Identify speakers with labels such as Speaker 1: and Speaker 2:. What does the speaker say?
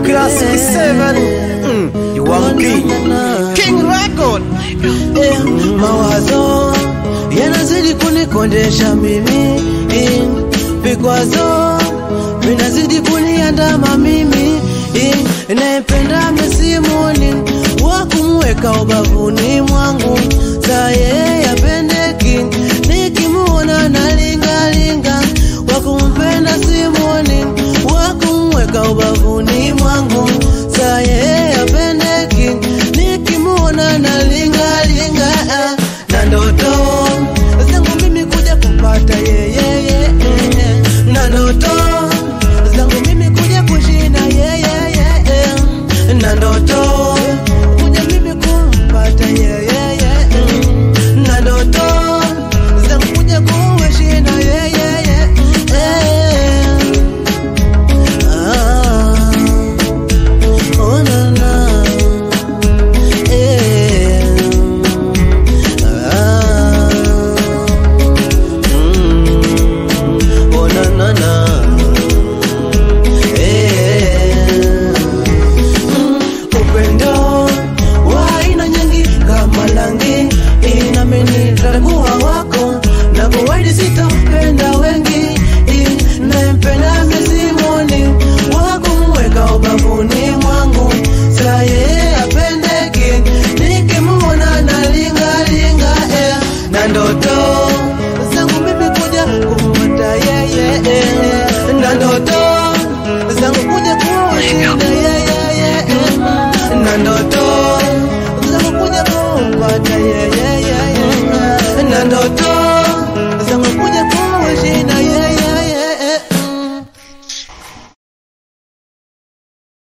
Speaker 1: Classic 7 mm, you are king King record
Speaker 2: Eh, mawazo yanazidi kunikondesha mimi eh, vikwazo vinazidi kuniandama mimi eh, naipenda mesimuni wa kumweka ubavuni mwangu saye